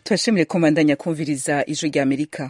turashimire komandanya kumviriza ijwi rya amerika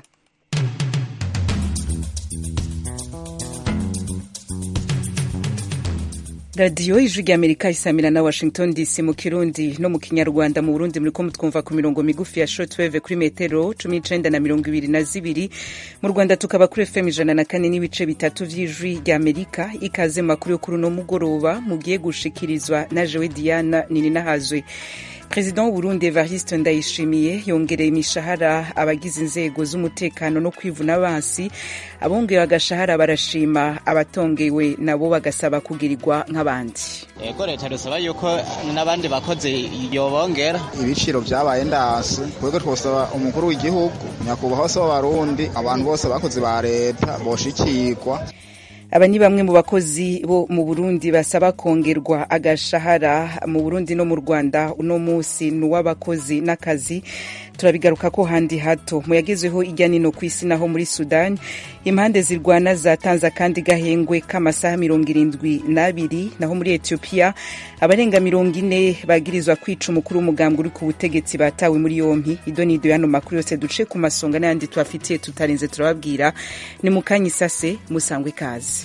radiyo ijwi rya amerika isamira na washington dc mu kirundi no mu kinyarwanda mu burundi muriko mutwumva ku mirongo migufi ya shortwave kuri metero cumi n'icenda na mirongo ibiri na zibiri mu rwanda tukaba kuri fm ijana na kane n'ibice bitatu vy'ijwi rya amerika ikaze makuru yo kuri uno mugoroba mugiye gushikirizwa na jewe diana nininahazwe perezida w'uburundi evariste ndayishimiye yongereye imishahara abagize inzego z'umutekano no kwivuna abansi abongewe agashahara barashima abatongewe nabo bagasaba kugirirwa nk'abandi ego leta dusaba yuko n'abandi bakozi yobongera ibiciro vyabaye ndasi twebwe twosaba umukuru w'igihugu nyakubahwa se w'abarundi abantu bose abakozi ba leta boshikirwa aba ni bamwe mu bakozi bo mu burundi basaba kongerwa agashahara mu burundi no mu rwanda uno munsi ni uw'abakozi n'akazi turabigaruka ko handi hato mu yagezweho ijya nino ku isi naho muri sudani impande zirwana zatanze akandi gahengwe k'amasaha mirongo irindwi n'abiri naho muri etiyopiya abarenga mirongo ine bagirizwa kwica umukuru w'umugambwe uri ku butegetsi batawe muri yompi ido n'ido y'ano makuru yose duce ku masonga n'ayandi tubafitiye tutarinze turababwira ni mu kanya isase musangwe ikaze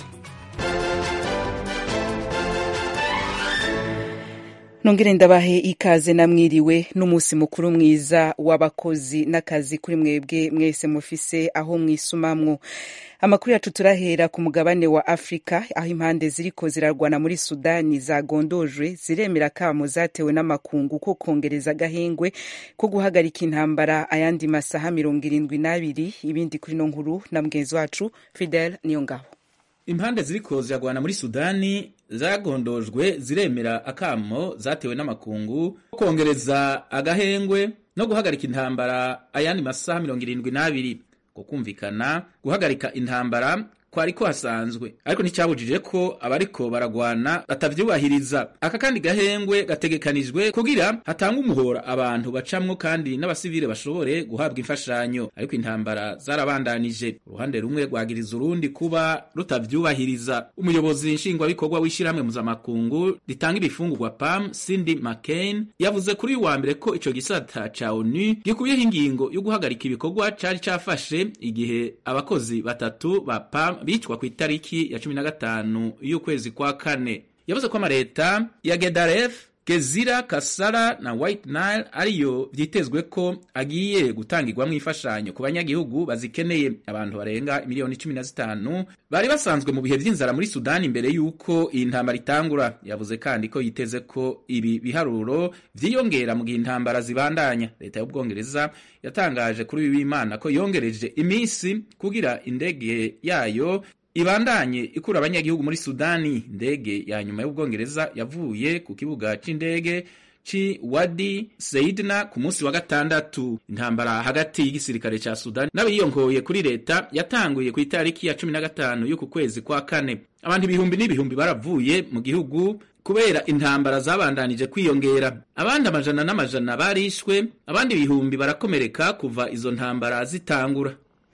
nongere ndabahe ikaze namwiriwe n'umunsi mukuru mwiza w'abakozi n'akazi kuri mwebwe mwese mufise aho mwisumamwo amakuru yacu turahera ku mugabane wa afurika aho impande ziriko zirarwana muri sudani zagondojwe ziremera kamo zatewe n'amakungu ko kongereza agahengwe ko guhagarika intambara ayandi masaha mirongo irindwi n'abiri ibindi kuri no nkuru na mugenzi wacu fidel niyo ngabo impande ziriko ziragwana muri sudani zagondojwe ziremera akamo zatewe n'amakungu kongereza agahengwe no guhagarika intambara ayandi masaha mirongo irindwi n'abiri ko kumvikana guhagarika intambara kwari ko hasanzwe ariko nticyabujije ko abariko baragwana batavyubahiriza aka kandi gahengwe gategekanijwe kugira hatanga umuhora abantu bacamwo kandi n'abasivile bashobore guhabwa imfashanyo ariko intambara zarabandanije uruhande rumwe rwagiriza urundi kuba rutavyubahiriza umuyobozi nshingwabikorwa w'ishirahamwe mpuzamakungu ritanga ibifungurwa pam cindy mccain yavuze kuri uyu wa mbere ko ico gisata ca onu gikuyeho ingingo yo guhagarika ibikorwa cari cafashe igihe abakozi batatu ba pam bicwa ku itariki ya cumi na gatanu y'ukwezi kwa kane yavuze ko amaleta ya gedaref gezira kasara na white nile ariyo vyitezwe ko agiye gutangirwamwo imfashanyo ku banyagihugu bazikeneye abantu barenga miliyoni cumi na zitanu bari basanzwe mu bihe vy'inzara muri sudani imbere y'uko iyi ntambara itangura yavuze kandi ko yiteze ko ibi biharuro vyiyongera mu gihe intambara zibandanya leta y'ubwongereza yatangaje kuri uyu w'imana ko yongereje imisi kugira indege yayo ibandanye ikura abanyagihugu muri sudani indege ya nyuma y'ubwongereza yavuye ku kibuga c'indege ci wadi seidna ku munsi wa gatandatu intambara hagati y'igisirikare ca sudani n'abiyongoye kuri leta yatanguye ku itariki ya cumi na gatanu y'uku kwezi kwa kane abantu ibihumbi n'ibihumbi baravuye mu gihugu kubera intambara zabandanije kwiyongera abandi amajana n'amajana barishwe abandi ibihumbi barakomereka kuva izo ntambara zitangura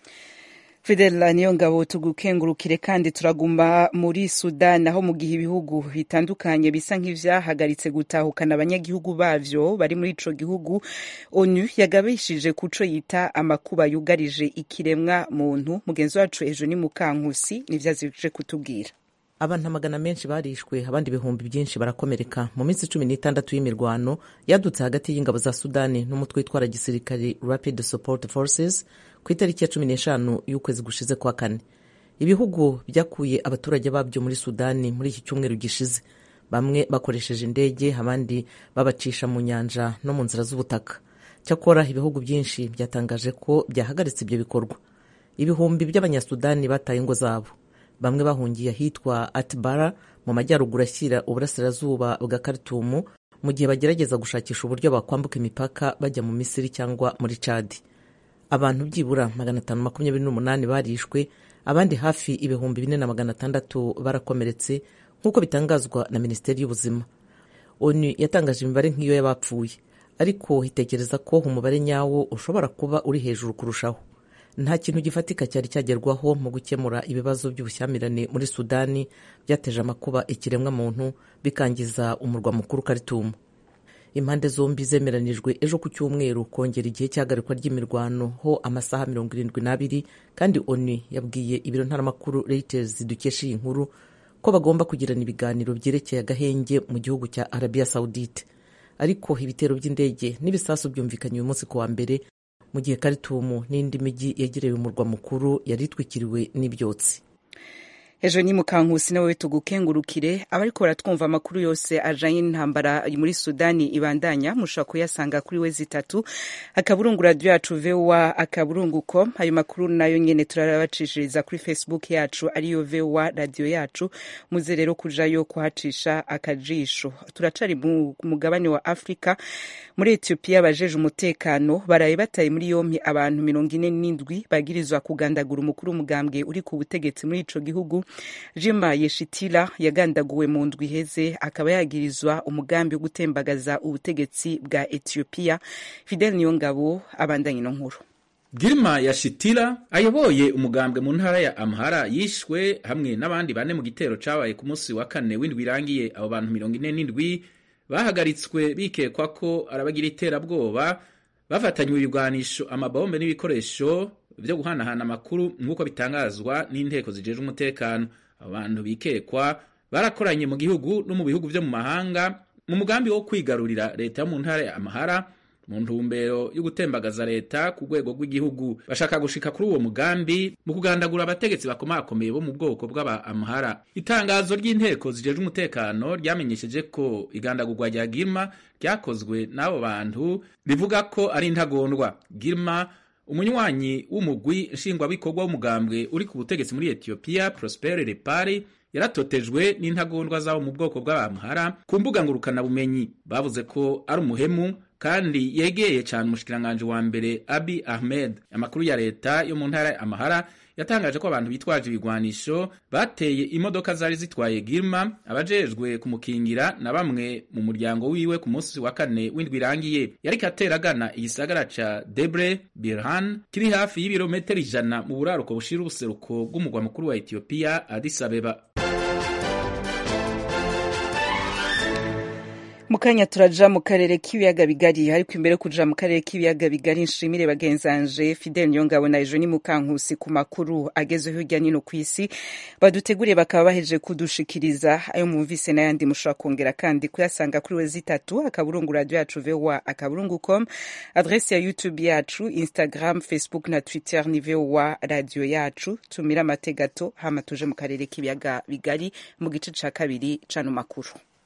fidela niyo ngabo tugukengurukire kandi turaguma muri sudani aho mu gihe ibihugu bitandukanye bisa nk'ivyahagaritse gutahukana abanyagihugu bavyo bari muri ico gihugu onu yagabishije kuco yita amakuba yugarije ikiremwa muntu mugenzi wacu ejo ni mukankusi nivyo azije kutubwira abantu amagana menshi barishwe abandi ibihumbi byinshi barakomereka mu minsi cumi n'itandatu y'imirwano yadutse hagati y'ingabo za sudani n'umutwe witwara gisirikari rapid support forces ku itariki ya cumi n'eshanu y'ukwezi gushize kwa kane ibihugu byakuye abaturage babyo muri sudani muri iki cyumweru gishize bamwe bakoresheje indege abandi babacisha mu nyanja no mu nzira z'ubutaka cyakora ibihugu byinshi byatangaje ko byahagaritse ibyo bikorwa ibihumbi by'abanyasudani bataye ingo zabo bamwe bahungiye ahitwa atibara mu majyaruguru ashyira uburasirazuba bwa karitumu mu gihe bagerageza gushakisha uburyo bakwambuka imipaka bajya mu misiri cyangwa muri cadi abantu byibura magana atanu makumyabiri n'umunani barishwe abandi hafi ibihumbi bine na magana atandatu barakomeretse nk'uko bitangazwa na minisiteri y'ubuzima onu yatangaje imibare nk'iyo y'abapfuye ariko itekereza ko umubare nyawo ushobora kuba uri hejuru kurushaho nta kintu gifatika cyari cyagerwaho mu gukemura ibibazo by'ubushyamirane muri sudani byateje amakuba ikiremwa muntu bikangiza umurwa mukuru karitumu impande zombi zemeranijwe ejo ku cyumweru kongera igihe cy'ihagarikwa ry'imirwano ho amasaha mirongo irindwi n'abiri kandi onu yabwiye ibiro ntaramakuru reuters dukesha iyi nkuru ko bagomba kugirana ibiganiro byerekeye agahenge mu gihugu cya arabiya sawudite ariko ibitero by'indege n'ibisasu byumvikanye uyu munsi ku wa mbere mu gihe karitumu n'indi mijyi yegereye umurwa mukuru yari itwikiriwe n'ibyotsi ejo ni mukankusi nawe tugukengurukire abariko baratwumva amakuru yose ajanye n'intambara muri sudani ibandanya mushobora kuyasanga kuri we zitatu akaburungu radio yacu voa akaburungu com ayo makuru nayo nyene turabacishiriza kuri facebook yacu ariyo voa radio yacu muze rero kujayo kuhacisha akajisho turacari mu mugabane wa afurika muri etiyopiya abajeje umutekano baraye bataye muri yompi abantu mirongo ine n'indwi bagirizwa kugandagura umukuru w'umugambwe uri ku butegetsi muri ico gihugu jima yeshitila yagandaguwe mu ndwi iheze akaba yagirizwa umugambi wo gutembagaza ubutegetsi bwa etiyopiya fidel niyongabo abandanye ino nkuru girima yashitila ayoboye umugambwe mu ntara ya amhara yishwe hamwe n'abandi bane mu gitero cabaye ku munsi wa kane w'indwi irangiye abo bantu mirongo ine n'indwi bahagaritswe bikekwa ko arabagira iterabwoba bafatanywe ibigwanisho amabombe n'ibikoresho vyo guhanahana amakuru nk'uko bitangazwa n'inteko zijejwe umutekano abo bantu bikekwa barakoranye mu gihugu no mu bihugu vyo mu mahanga mu mugambi wo kwigarurira leta yo mu ntara ya amahara mu ntumbero yo gutembagaza leta ku rwego rw'igihugu bashaka gushika kuri uwo mugambi mu kugandagura abategetsi bakomakomeye bo mu bwoko bw'aba amhara itangazo ry'inteko zijejwe umutekano ryamenyesheje ko igandagurwa rya girma ryakozwe n'abo bantu rivuga ko ari intagondwa girma umunywanyi w'umugwi nshingwabikorwa w'umugambwe uri ku butegetsi muri etiyopiya prospere repari yaratotejwe n'intagondwa zabo mu bwoko bw'abamuhara ku mbuga ngurukanabumenyi bavuze ko ari umuhemu kandi yegeye cyane umushikiranganji wa mbere abi ahmed amakuru ya leta yo mu ntara ya amahara yatangaje ko abantu bitwaje ibigwanisho bateye imodoka zari zitwaye girma abajejwe kumukingira na bamwe mu muryango wiwe ku munsi wa kane w'indwi irangiye yariko atera agana igisagara ca debre birhan kiri hafi y'ibirometero ijana mu buraruko bushira ubuseruko bw'umugwa mukuru wa etiyopiya addis abeba mu kanya turaja mu karere k'ibiyaga bigari ariko imbere yo kuja mu karere k'ibiyaga bigari nshimire bagenzanje fidel niyongabo na ejo ni mukankusi ku makuru agezeho hirya nino ku isi baduteguriye bakaba baheje kudushikiriza ayo mwumvise n'ayandi mushobora kongera kandi kuyasanga kuri we zitatu akaburungu radio yacu voa akaburungu com adresi ya youtube yacu instagram facebook na twitter ni voa radio yacu tumira amategato hama tuje mu karere k'ibiyaga bigari mu gice ca kabiri cano makuru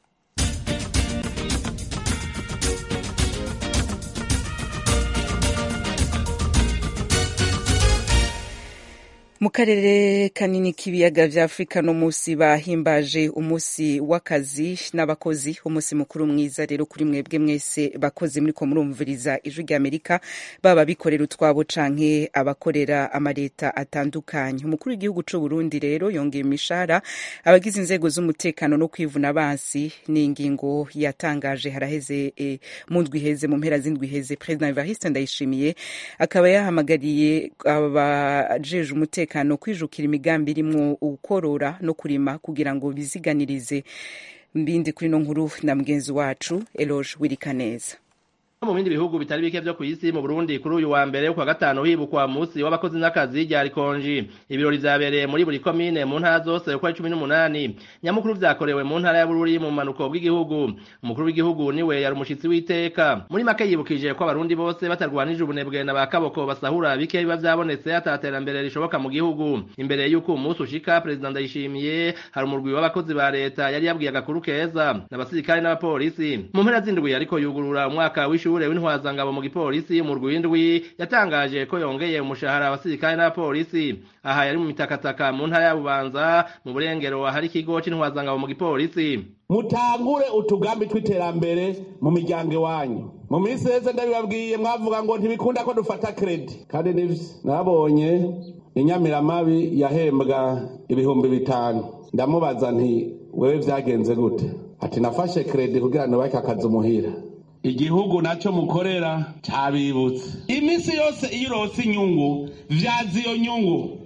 mu karere kanini k'ibiyaga vya afurika no musi bahimbaje umusi w'akazi n'abakozi umunsi mukuru mwiza rero kuri mwebwe mwese bakozi muriko murumviriza ijwi ry'amerika baba bikorera utwabo canke abakorera amaleta atandukanye umukuru w'igihugu c'u burundi rero yongeye imishahara abagize inzego z'umutekano no kwivuna abansi ni ingingo yatangaje haraheze e, mu ndwi iheze mu mpera z'indwi iheze perezida evariste ndayishimiye akaba yahamagariye abajeje umutekano umutekano kwijukira imigambi irimwo ukorora no kurima kugira ngo biziganirize mbindi kuri no nkuru na mugenzi wacu Eloge Wirikaneza mu bindi bihugu bitari bike vyo kw'isi mu Burundi kuri uyu wa mbere kwa gatanu hibukwa musi w'abakozi n'akazi rya rikonji ibirori vyabereye muri buri komine mu ntara zose uko ari cumi n'umunani nyamukuru vyakorewe mu ntara ya Bururi mu manuko bw'igihugu umukuru w'igihugu niwe yari umushitsi w'iteka muri make yibukije ko abarundi bose batarwanije ubunebwe na bakaboko basahura bike biba vyabonetse ataterambere rishoboka mu gihugu imbere y'uko umunsi ushika perezida ndayishimiye hari umurwi w'abakozi ba leta yari yabwiye agakuru keza n'abasirikare n'abapolisi mu mpera z'indwi ariko yugurura umwaka w'ishuri w'ishure w'intwazangabo mu gipolisi mu rwindwi yatangaje ko yongeye umushahara abasirikare n'abapolisi aha yari mu mitakataka mu ntara ya bubanza mu burengero ahari ikigo c'intwazangabo mu gipolisi mutangure utugambi tw'iterambere mu miryango iwanyu mu minsi yeze ndabibabwiye mwavuga ngo ntibikunda ko dufata kredi kandi nivyo nabonye inyamiramabi yahembwa ibihumbi bitanu ndamubaza nti wewe vyagenze gute ati nafashe kredi kugira nubake akazi umuhira igihugu nacyo mukorera cyabibutse iminsi yose iyo urose inyungu vyaza iyo nyungu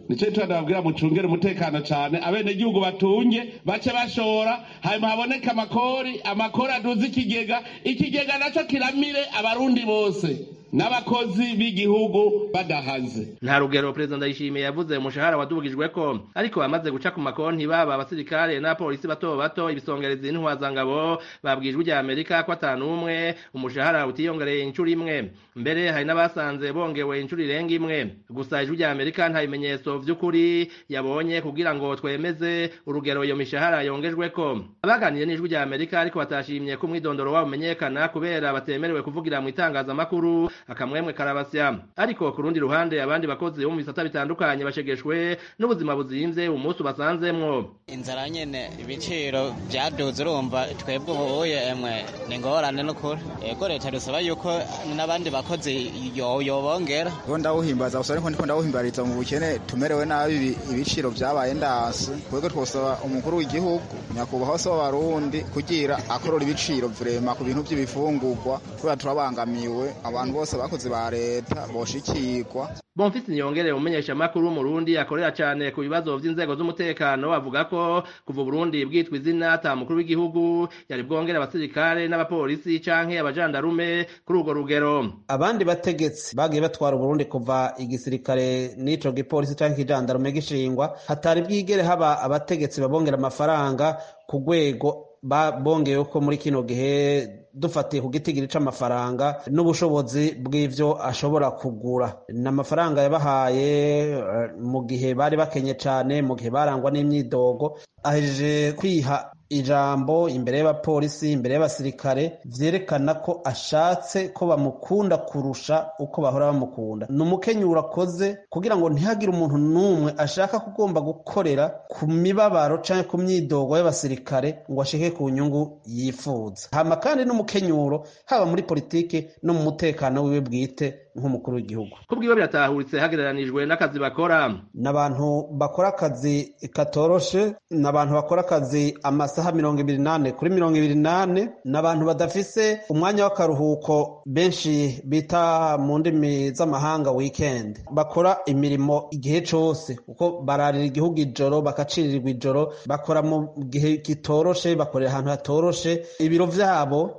nico gituma ndababwira mucungere umutekano cane abenegihugu batunge bace bashora hanyuma haboneke amakori amakori aduze ikigega ikigega naco kiramire abarundi bose n'abakozi b'igihugu badahaze nta rugero perezida ndayishimiye yavuze umushahara wadubugijweko ariko bamaze guca ku makonti baba abasirikare n'abapolisi bato bato ibisongerezi n'intwazangabo babwijwe rya amerika ko atanu umwe umushahara utiyongereye inshuro imwe mbere hari n'abasanze bongewe inshuro irenga imwe gusa ijwi rya amerika nta bimenyetso vy'ukuri yabonye kugira ngo twemeze urugero iyo mishahara yongejweko abaganiriye n'ijwi rya amerika ariko batashimye ko umwidondoro wabo umenyekana kubera batemerewe kuvugira mu itangazamakuru akamwemwe karabasya ariko ku rundi ruhande abandi bakozi bo mu bisata bitandukanye bashegeshwe n'ubuzima buzimvye umunsi ubasanzemwo inzara nyene ibiciro vyaduze urumva twebwe ubuye emwe ni ingorane n'ukuri ego leta dusaba yuko n'abandi bakozi yo- yobongera Ngo ndawuhimbaza gusa ariko ndiko ndawuhimbariza mu bukene tumerewe nabi ibi- ibiciro vyabaye ndasi twebwe twosaba umukuru w'igihugu nyakubahwa se w'abarundi kugira akorora ibiciro vrema ku bintu vy'ibifungurwa kubera turabangamiwe abantu bose bakozi ba leta boshikirwa Bonfisi Niyongere umumenyesha makuru w'umurundi akorera cyane ku bibazo vy'inzego z'umutekano avuga ko kuva Burundi bwitwa izina ata mukuru w'igihugu yari bwongere abasirikare n'abapolisi canke abajandarume kuri urwo rugero abandi bategetsi bagiye batwara uburundi kuva igisirikare n'ico gipolisi canke ikijandarume gishingwa hatari bwigere haba abategetsi babongera amafaranga ku rwego ba- bongeyeho ko muri kino gihe dufatiye ku gitigiri c'amafaranga n'ubushobozi bw'ivyo ashobora kugura ni amafaranga yabahaye eh, mu gihe bari bakenye cane mu gihe barangwa n'imyidogo ahejeje kwiha ijambo imbere y'abapolisi imbere y'abasirikare vyerekana ko ashatse ko bamukunda kurusha uko bahora bamukunda ni umukenyuro akoze kugira ngo ntihagire umuntu n'umwe ashaka kugomba gukorera ku mibabaro canke ku myidogo y'abasirikare ngo ashike ku nyungu yifuza hama kandi n'umukenyuro haba muri politike no mu mutekano wiwe bwite nk'umukuru w'igihugu kubwiwe biratahuritse hagereranijwe n'akazi bakora ni abantu bakora akazi katoroshe ni abantu bakora akazi amasaha mirongo ibiri n'ane kuri mirongo ibiri n'ane ni abantu badafise umwanya w'akaruhuko benshi bita mu ndimi z'amahanga weekend bakora imirimo igihe cose kuko bararira igihugu ijoro bakacirirwa ijoro bakora mu gihe kitoroshe bakorera ahantu hatoroshe ibiro vyabo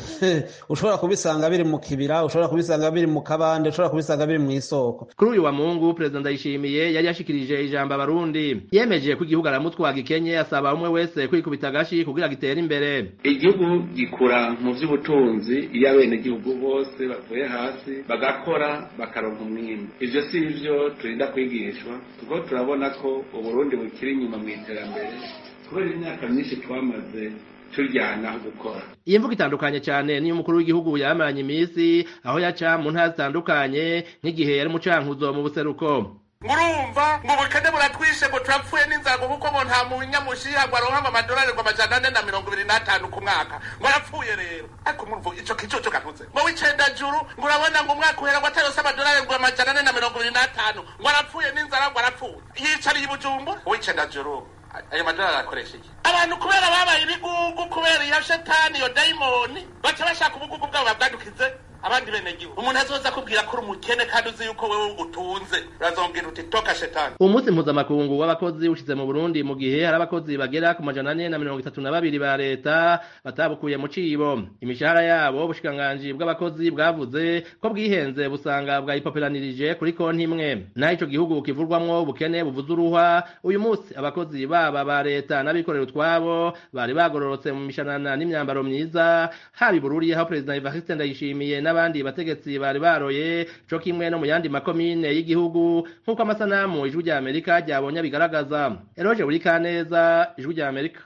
ushobora kubisanga biri mu kibira ushobora kubisanga biri mu kabande ushobora kubisanga biri mu isoko kuri uyu wa mungu perezida ndayishimiye yari yashikirije ijambo abarundi yemeje ko igihugu aramutwa gikenye asaba umwe wese kwikubita agashi kugira gitere imbere igihugu gikura mu by'ubutunzi iyo abenegihugu bose bavuye hasi bagakora bakaronka umwimbu ivyo si ivyo turinda kwigishwa kuko turabona ko uburundi bukiri inyuma mu iterambere kubera imyaka myinshi twamaze turyana aho gukora iyi mvugo itandukanye cyane niyo umukuru w'igihugu yamaranye iminsi aho yaca mu ntara zitandukanye nk'igihe yari mu cankuzo mu buseruko murumva ngo ubukene buratwishe ngo turapfuye n'inzara kuko ngo nta munyamushiha ngo aronka amadolari ngo amajana ane na mirongo ibiri n'atanu ku mwaka ngo arapfuye rero ariko murumva ico kicucu kavuze ngo w'icenda juru ngo urabona ngo umwaka uhera ngo atarose amadolari ngo amajana ane na mirongo ibiri n'atanu ngo arapfuye n'inzara ngo arapfuye yicariye i bujumbura w'icenda juru ayo madolari arakoresha iki abantu kubera babaye ibigugu kubera iyo shetani iyo dayimoni baca bashaka ubugugu bwabo babwadukize abandi benegihugu umuntu azoza akubwira ko uri umukene kandi uzi yuko wewe utunze urazongera uti toka shetani umunsi mpuzamakungu w'abakozi ushize mu burundi mu gihe hari abakozi bagera ku majana ane na mirongo itatu na babiri ba leta batabukuye mu cibo imishahara yabo ubushikiranganji bw'abakozi bwavuze ko bwihenze busanga bwayipoperanirije kuri konti imwe naho ico gihugu kivurwamwo ubukene buvuze uruhwa uyu munsi abakozi baba ba leta n'abikorera utwabo bari bagororotse mu mishanana n'imyambaro myiza haba ibururi aho perezida evariste ndayishimiye n'abandi bategetsi bari baroye co kimwe no mu yandi makomine y'igihugu nk'uko amasanamu ijwi rya amerika ryabonye bigaragaza eroje buri kaneza ijwi rya amerika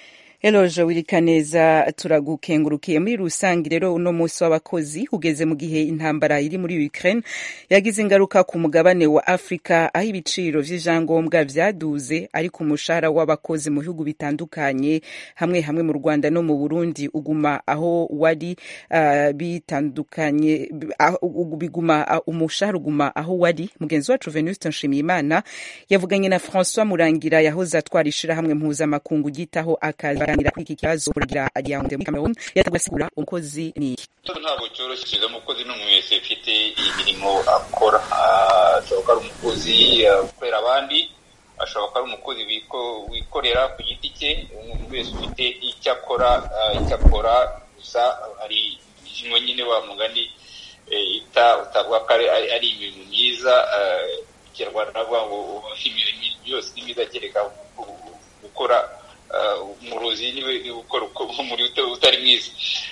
Eloje Wirikaneza turagukengurukiye muri rusange rero uno munsi w'abakozi ugeze mu gihe intambara iri muri Ukraine yagize ingaruka ku mugabane wa Afrika aho ibiciro vy'ivyangombwa vyaduze ariko umushahara w'abakozi mu bihugu bitandukanye hamwe hamwe mu Rwanda no mu Burundi uguma aho wari uh, bitandukanye uh, biguma uh, umushahara uguma aho wari mugenzi wacu Venuste Nshimiyimana yavuganye na François Murangira yahoze atwara ishirahamwe mpuzamakungu gitaho akazi baganira kuri iki kibazo uragira Yaounde muri Cameroon yataguye asigura umukozi ni iki ntabwo cyoroshye kiza umukozi ni umuntu wese ufite imirimo akora ashobora kuba ari umukozi ukorera abandi ashobora kuba ari umukozi wikorera ku giti cye umuntu wese ufite icyo akora icyo akora gusa hari ingingo nyine wa mugani utavuga ko ari ibintu myiza ikinyarwanda navuga ngo imirimo yose ni myiza kereka gukora umurozi niwe gukora umuriro utari mwiza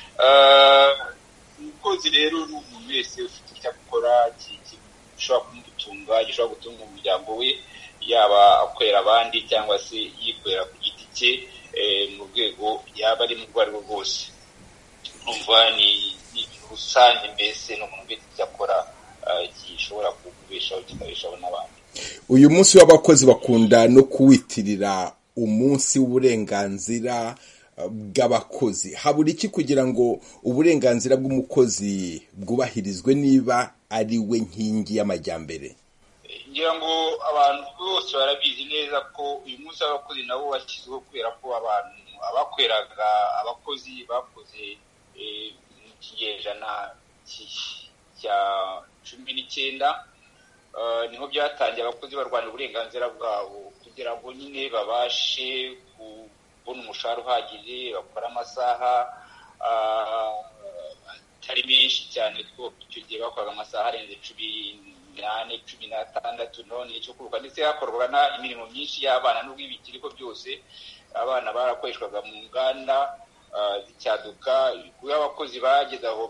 umukozi rero ni umuntu wese ufite icyo akora gishobora kumutunga gishobora gutunga umuryango we yaba akorera abandi cyangwa se yikorera ku giti cye mu rwego yaba ari mu rwo ari rwo rwose numva ni ibintu rusange mbese ni umuntu wese icyo akora gishobora kubeshaho kikabeshaho n'abandi uyu munsi w'abakozi bakunda no kuwitirira umunsi w'uburenganzira bw'abakozi habura iki kugira ngo uburenganzira bw'umukozi bwubahirizwe niba ari we nkingi y'amajyambere ngira ngo abantu bose barabizi neza ko uyu munsi w'abakozi nabo washyizweho kubera ko abantu abakoreraga abakozi bakoze mu kinyejana cya cumi n'icyenda niho byatangiye abakozi barwanya uburenganzira bwabo kugira ngo nyine babashe kubona umushahara uhagije bakora amasaha atari menshi cyane kuko icyo gihe bakoraga amasaha arenze cumi n'ane cumi n'atandatu none icyo kuruka ndetse hakorwaga imirimo myinshi y'abana n'ubwo ibikiriko byose abana barakoreshwaga mu nganda zicyaduka kuko abakozi bageze aho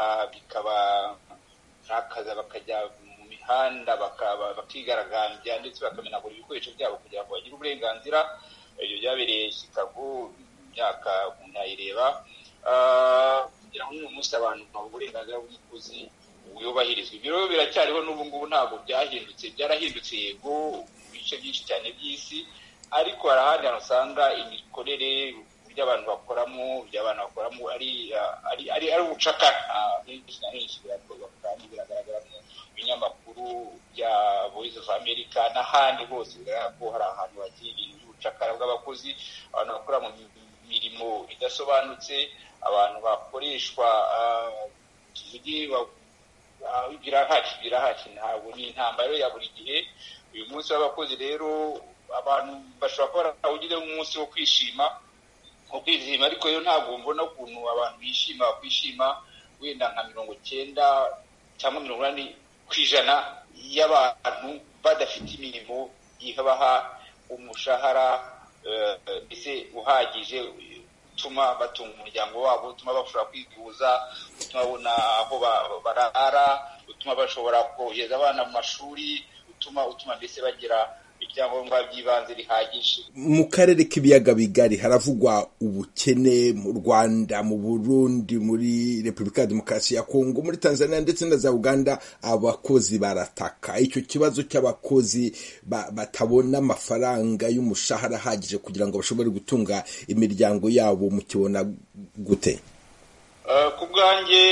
bikabarakaza bakajya mu mihanda bakigaragambya ndetse bakamenagura ibikoresho byabo kugira ngo bagire uburenganzira ibyo byabereye chicago imyaka umuntu yayireba kugira ngo n'uyu munsi abantu baha uburenganzira bw'umukozi bwubahirizwa ibyo rero biracyariho n'ubu ngubu ntabwo byahindutse byarahindutse yego mu bice byinshi cyane by'isi ariko hari ahandi hantu usanga imikorere uburyo abantu bakoramo ibyo abantu bakoramo ari ari ari ari ubucakara henshi na henshi birakorwa kandi biragaragara mu binyamakuru bya voice of america n'ahandi hose bigaragara ko hari ahantu hakiri ibintu by'ubucakara bw'abakozi abantu bakora mu mirimo idasobanutse abantu bakoreshwa tuvuge birahari birahari ntabwo ni intambara ya buri gihe uyu munsi w'abakozi rero abantu bashobora kuba barawugize umunsi wo kwishima wo kwizihima ariko rero ntabwo mbona ukuntu abantu bishima bakwishima wenda nka mirongo icyenda cyangwa mirongo inani ku ijana y'abantu badafite imirimo ibaha umushahara mbese uhagije utuma batunga umuryango wabo utuma bashobora kwivuza utuma babona aho barara utuma bashobora kohereza abana mu mashuri utuma utuma mbese bagira ibyangombwa by'ibanze bihagije mu karere k'ibiyaga bigari haravugwa ubukene mu rwanda mu burundi muri repubulika ya demokarasi ya kongo muri tanzania ndetse na za uganda abakozi barataka icyo kibazo cy'abakozi batabona amafaranga y'umushahara ahagije kugira ngo bashobore gutunga imiryango yabo mukibona gute ku bwanjye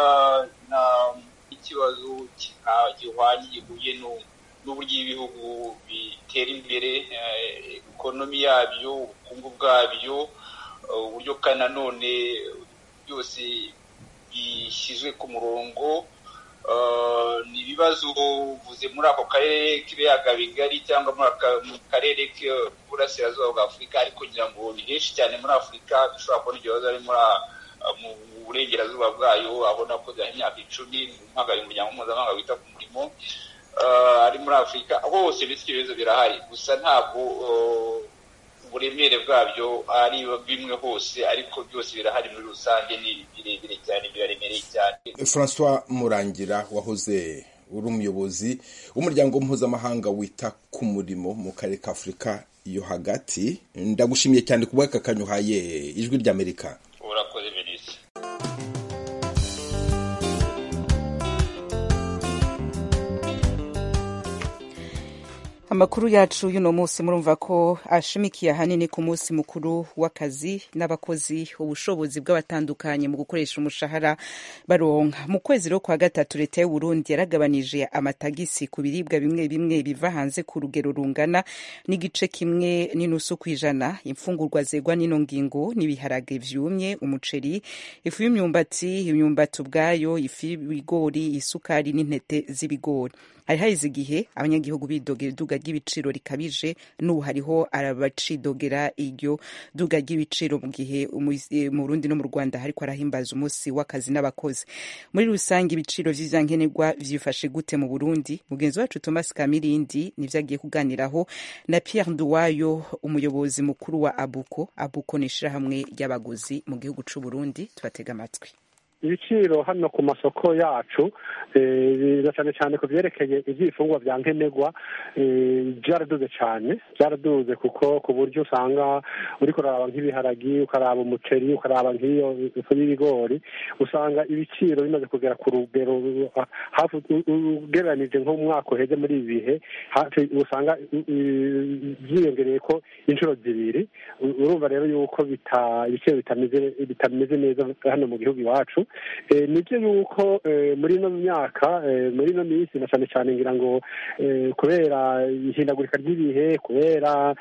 ikibazo gihwanye gihuye n'ubu n'uburyo ibihugu bitera imbere ekonomi yabyo ubukungu bwabyo uburyo kandi nanone byose bishyizwe ku murongo ni ibibazo uvuze muri ako karere k'ibiyaga bigari cyangwa mu karere k'uburasirazuba bwa afurika ariko ngira ngo ni henshi cyane muri afurika dushobora kubona ibyo bibazo ari mu burengerazuba bwayo aho nakoze imyaka icumi mpagariye umuryango mpuzamahanga wita ku murimo ari muri afurika hose ndetse ibyo bibazo birahari gusa ntabwo uburemere bwabyo ari bimwe hose ariko byose birahari muri rusange ni birebire cyane biraremereye cyane francois murangira wahoze uri umuyobozi w'umuryango mpuzamahanga wita ku murimo mu karere ka afurika yo hagati ndagushimiye cyane ku bw'aka kanyuhaye ijwi ry'amerika urakoze venise amakuru yacu y'uno munsi murumva ko ashimikiye ahanini ku munsi mukuru w'akazi n'abakozi ubushobozi bw'abatandukanye mu gukoresha umushahara baronka mu kwezi rero kwa gatatu leta y'u Burundi yaragabanije amatagisi ku biribwa bimwe bimwe biva hanze ku rugero rungana n'igice kimwe n'inusu kw'ijana imfungurwa zegwa n'ino ngingo n'ibiharage vyumye umuceri ifu y'imyumbati imyumbati ubwayo ifu y'ibigori isukari n'intete z'ibigori hari haheze igihe abanyagihugu bidogera iduga ry'ibiciro rikabije n'ubu hariho arabacidogera iryo duga ry'ibiciro mu gihe mu Burundi no mu Rwanda hariko arahimbaza umunsi w'akazi n'abakozi muri rusange ibiciro vy'ivyankenerwa vyifashe gute mu Burundi mugenzi wacu Thomas Kamirindi nivyo agiye kuganiraho na Pierre Nduwayo umuyobozi mukuru wa Abuko Abuko ni ishirahamwe ry'abaguzi mu gihugu c'u Burundi tubatega amatwi ibiciro hano ku masoko yacu na cyane cyane ku byerekeye iby'ibifungwa bya nkenerwa byaraduze cyane byaraduze kuko ku buryo usanga uri kuraba nk'ibiharagi ukaraba umuceri ukaraba nk'iyo ifu y'ibigori usanga ibiciro bimaze kugera ku rugero hafi ugereranije nk'umwaka uheze muri ibi bihe hafi usanga byiyongereye ko inshuro zibiri urumva rero yuko ibiciro bitameze neza hano mu gihugu iwacu nibyo yuko muri ino myaka muri ino minsi na cyane cyane ngira ngo kubera ihindagurika ry'ibihe kubera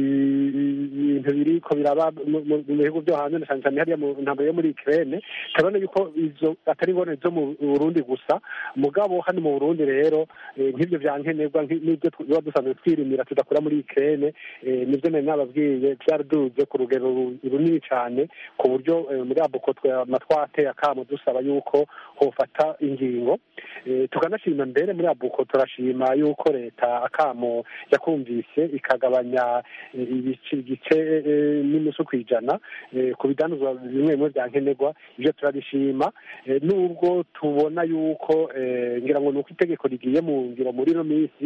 ibintu biri ko biraba mu bihugu byo hanze na cyane cyane hariya mu ntambaro yo muri ikirere turabona yuko izo atari ingorane zo mu burundi gusa mugabo hano mu burundi rero nk'ibyo bya nkenerwa n'ibyo tuba dusanzwe twirimira tudakura muri ikirere nibyo nari nababwiye byaraduze ku rugero runini cyane ku buryo muri abuko twateye akamo dusaba yuko hofata ingingo tukanashima mbere muri abuko turashima yuko leta akamo yakumvise ikagabanya igice n'inusu ku ijana ku bidanuzwa bimwe bimwe bya nkenerwa ibyo turabishima nubwo tubona yuko ngira ngo ni uko itegeko rigiye mu ngiro muri ino minsi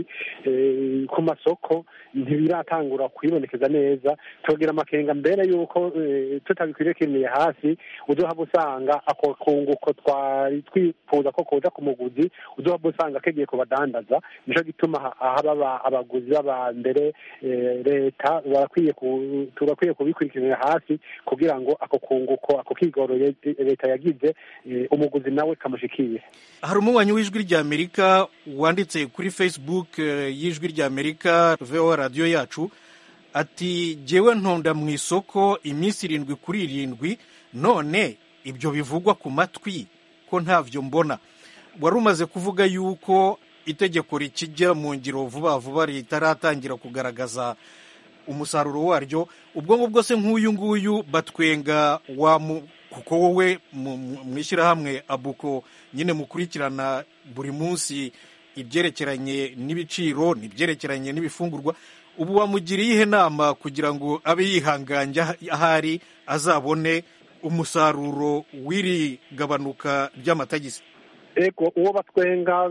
ku masoko ntibiratangura kwibonekeza neza tugira amakenga mbere yuko tutabikwiriye kwimiye hasi uzohava usanga ako kunguko twari twifuza ko kuza ku muguzi uzohava usanga kegiye kubadandaza nico gituma haba abaguzi baba mbere leta barakwiye turakwiye kubikurikiranira hasi kugira ngo ako kunguko ako kigoro leta yagize umuguzi nawe kamushikiye hari umunywanyi w'ijwi ry'amerika wanditse kuri facebook y'ijwi ry'amerika voa radiyo yacu ati jyewe ntonda mu isoko iminsi irindwi kuri irindwi none ibyo bivugwa ku matwi ko ntavyo mbona wari umaze kuvuga yuko itegeko rikijya mu ngiro vuba vuba ritaratangira kugaragaza umusaruro waryo ubwo ngubwo se nk'uyu nguyu batwenga wa kuko wowe mu ishyirahamwe abuko nyine mukurikirana buri munsi ibyerekeranye n'ibiciro n'ibyerekeranye n'ibifungurwa ubu wamugiriye ihe nama kugira ngo abe yihanganye ahari azabone umusaruro w'iri gabanuka ry'amatagisi ego uwo batwenga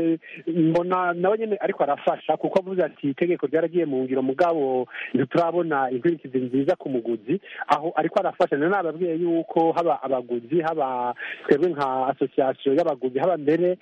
mbona nawe nyine ariko arafasha kuko avuze ati itegeko ryaragiye mu ngiro mugabo ntiturabona inkurikizi nziza ku muguzi aho ariko arafasha nari nababwiye yuko haba abaguzi haba twebwe nka asosiyasiyo y'abaguzi haba mbere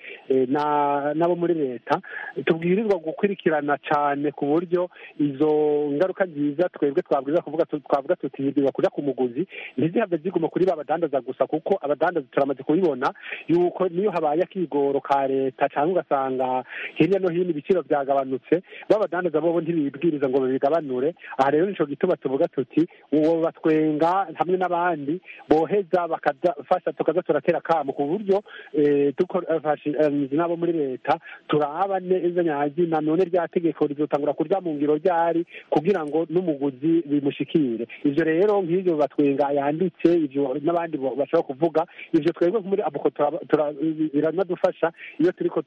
n'abo muri leta tubwirizwa gukurikirana cyane ku buryo izo ngaruka nziza twebwe twabwiza kuvuga twavuga tutibwirwa kujya ku muguzi ntizihave ziguma kuri ba badandaza gusa kuko abadandaza turamaze kubibona yuko niyo habaye akigoro ka leta cyangwa ugasanga hirya no hino ibiciro byagabanutse b'abadandaza bobo ntibibwiriza ngo babigabanure aha rero nico gituma tuvuga tuti uwo batwenga hamwe n'abandi boheza bakadafasha tukaza turatera kamo ku buryo dufashije n'abo muri leta turaba neza nyagina none rya tegeko rizotangura kurya mu ngiro ryari kugira ngo n'umuguzi bimushikire ivyo rero nk'ivyo batwenga yanditse ivyo n'abandi bashobora kuvuga ivyo twebwe muri abuko biranadufasha iyo turiko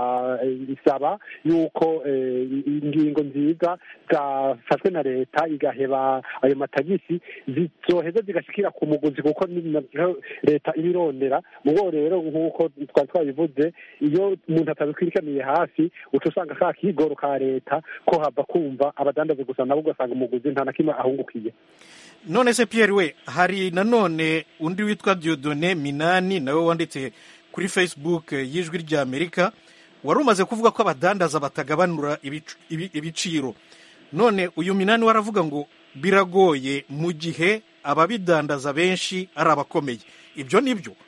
turasaba yuko ingingo nziza zafashwe na leta igaheba ayo matagisi zizoheza zigashikira ku muguzi kuko leta ibirondera mubo rero nk'uko twari twabivuze iyo umuntu atabikwirikaniye hafi uca usanga ka kigoro ka leta ko hava kumva abadandazi gusa nabo ugasanga umuguzi nta na kimwe ahungukiye none se Pierre we hari nanone undi witwa Diodone Minani nawe wanditse kuri Facebook y'ijwi ry'Amerika wari umaze kuvuga ko abadandaza batagabanura ibiciro none uyu minani waravuga ngo biragoye mu gihe ababidandaza benshi ari abakomeye ibyo ni byo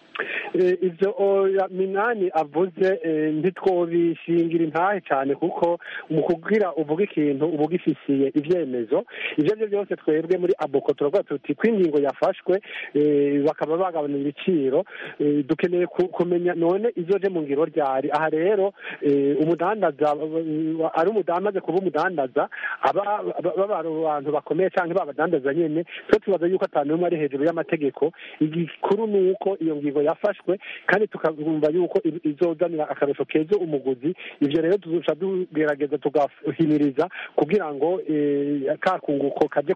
ibyo minani avuze ntitwobishingira intahe cyane kuko mu kubwira uvuga ikintu uba ugifisiye ibyemezo ibyo ari byo byose twebwe muri aboko turavuga tuti ko ingingo yafashwe bakaba bagabanya ibiciro dukeneye kumenya none izoje mu ngiro ryari aha rero umudandaza ari umudandaza kuba umudandaza baba abantu bakomeye cyangwa babadandaza nyine twe tubaza yuko atanu umwe ari hejuru y'amategeko igikuru ni uko iyo ngingo yafashwe kandi tukumva yuko izozanira akarusho keza umuguzi ibyo rero tuzusha tugerageza tugahimiriza kugira ngo ka kunguko kaje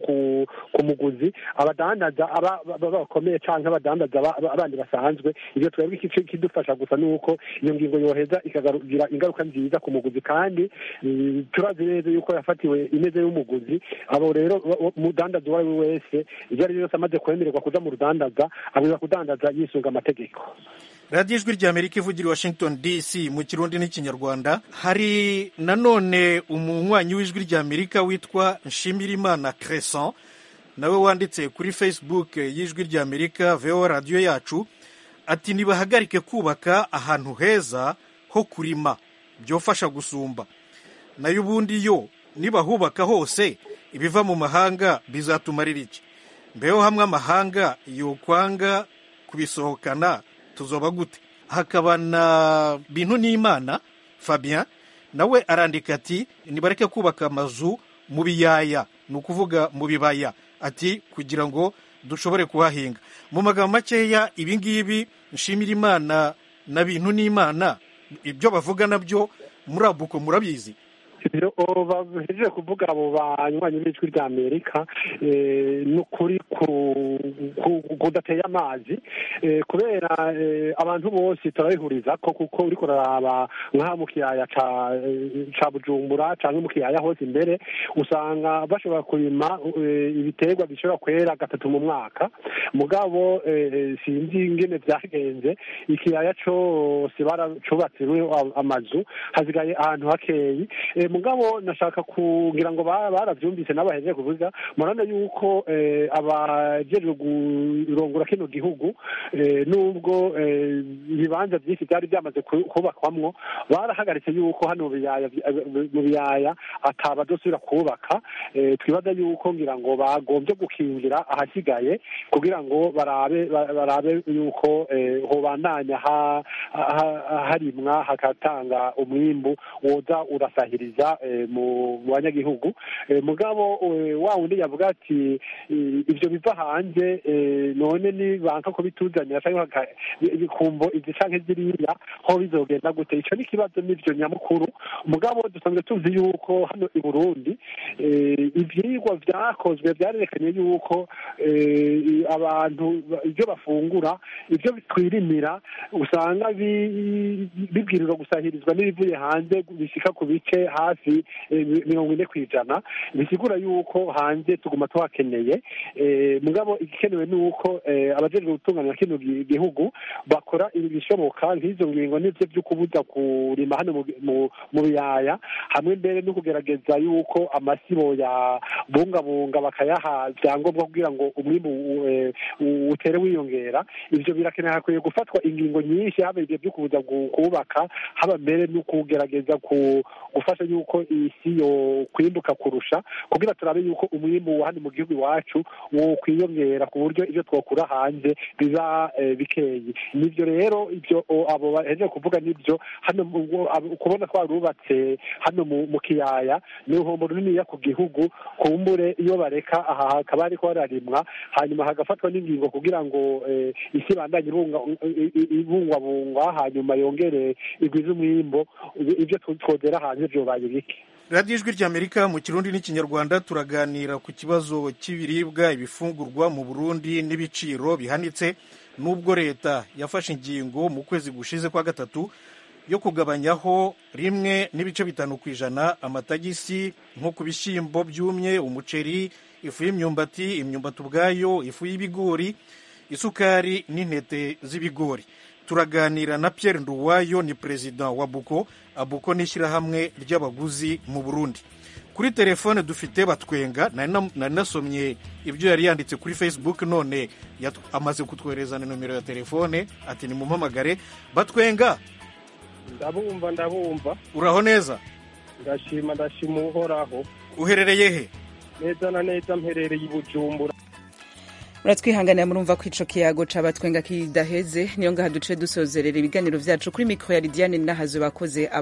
ku muguzi abadandaza bakomeye cyangwa abadandaza abandi basanzwe ibyo twebwe ikidufasha gusa ni uko iyo ngingo yoheza ikagira ingaruka nziza ku muguzi kandi turazi neza yuko yafatiwe imeze y'umuguzi abo rero umudandaza uwo ari we wese ibyo ari byo byose amaze kwemererwa kuja mu rudandaza abwiza kudandaza yisunga amategeko radiyo ijwi rya amerika ivugira i washington dc mu kirundi n'ikinyarwanda hari nanone umunywanyi w'ijwi rya amerika witwa nshimirimana crescent nawe wanditse kuri facebook y'ijwi rya amerika vo radiyo yacu ati nibahagarike kubaka ahantu heza ho kurima byofasha gusumba nayo ubundi yo nibahubaka hose ibiva mu mahanga bizatumarira iki mbeho hamwe amahanga yokwanga kubisohokana tuzoba gute hakaba na bintu n'imana fabien nawe arandika ati nibareke kubaka amazu mu biyaya ni ukuvuga mu bibaya ati kugira ngo dushobore kuhahinga mu magambo makeya ibi ngibi nshimira imana na bintu n'imana ibyo bavuga nabyo muri abuko murabizi ibyo bahejeje kuvuga abo banywanyi b'ijwi rya amerika ni ukuri kudateye amazi kubera abantu bose turabihuriza ko kuko uri kuraraba nk'aha mu kiyaya ca bujumbura cyangwa mu kiyaya hose imbere usanga bashobora kurima ibiterwa bishobora kwera gatatu mu mwaka mugabo sinzi ingene byagenze ikiyaya cyose baracubatsemo amazu hasigaye ahantu hakeyi mugabo nashaka kugira ngo barabyumvise n'abahejeje kuvuga murabona yuko abajejwe kurongora kino gihugu nubwo ibibanza byinshi byari byamaze kubakwamwo barahagaritse yuko hano mu biyaya atabadosubira kubaka twibaza yuko ngira ngo bagombye gukingira ahasigaye kugira ngo barabe barabe yuko hobandanya harimwa hagatanga umwimbu woza urasahiriza mu banyagihugu mugabo wa wundi yavuga ati ibyo biva hanze none ni banka ko bituzanira cyangwa ibikumbo izi canke ziriya ho bizogenda gute ico ni ikibazo n'ivyo nyamukuru mugabo dusanzwe tuzi yuko hano i burundi ivyigwa vyakozwe vyarerekanye yuko abantu ibyo bafungura ibyo twirimira usanga bibwirizwa gusahirizwa n'ibivuye hanze bishika ku bice hafi mirongo ine ku ijana bisigura yuko hanze tuguma tuhakeneye mugabo igikenewe ni uko abajejwe gutunganya kino gihugu bakora ibishoboka nk'izo ngingo n'ivyo vyo kubuza kurima hano mu biyaya hamwe mbere no kugerageza yuko amasibo ya bungabunga bakayaha vyangombwa kugira ngo umwimbu utere wiyongera ivyo birakeneye hakwiye gufatwa ingingo nyinshi haba ivyo vyo kubuza kubaka haba mbere no kugerageza gufasha yuko isi yo kwimbuka kurusha kugira turabe yuko umwimbu wa hano mu gihugu iwacu wo kwiyongera ku buryo ibyo twakura hanze biba bikeyi nivyo rero ibyo abo bahejeje kuvuga nibyo hano kubona twarubatse hano mu kiyaya ni uruhombo runiniya ku gihugu kumbure iyo bareka aha hakaba hariko hararimwa hanyuma hagafatwa n'ingingo kugira ngo isi ibandanye ibungwabungwa hanyuma yongere igwize umwimbo ibyo twodera hanze vyobaye bike radiyo ijwi ry'amerika mu kirundi n'ikinyarwanda turaganira ku kibazo cy'ibiribwa ibifungurwa mu burundi n'ibiciro bihanitse n'ubwo leta yafashe ingingo mu kwezi gushize kwa gatatu yo kugabanyaho rimwe n'ibice bitanu ku ijana amatagisi nko ku bishyimbo byumye umuceri ifu y'imyumbati imyumbati ubwayo ifu y'ibigori isukari n'intete z'ibigori turaganira na Pierre Nduwayo ni perezida wa Buko Abuko ni ishyirahamwe ry'abaguzi mu Burundi kuri telefone dufite batwenga nari nasomye ibyo yari yanditse kuri facebook none amaze kutwohereza na nomero ya telefone ati nimumpamagare batwenga ndabumva ndabumva uraho neza ndashima ndashima uhoraho uherereye he neza na neza mperereye i bujumbura muratwihanganira murumva ko ico kiyago cabatwenga kidaheze niyo ngaha duce dusozerera ibiganiro vyacu kuri mikro ya lidiane nahazo bakoze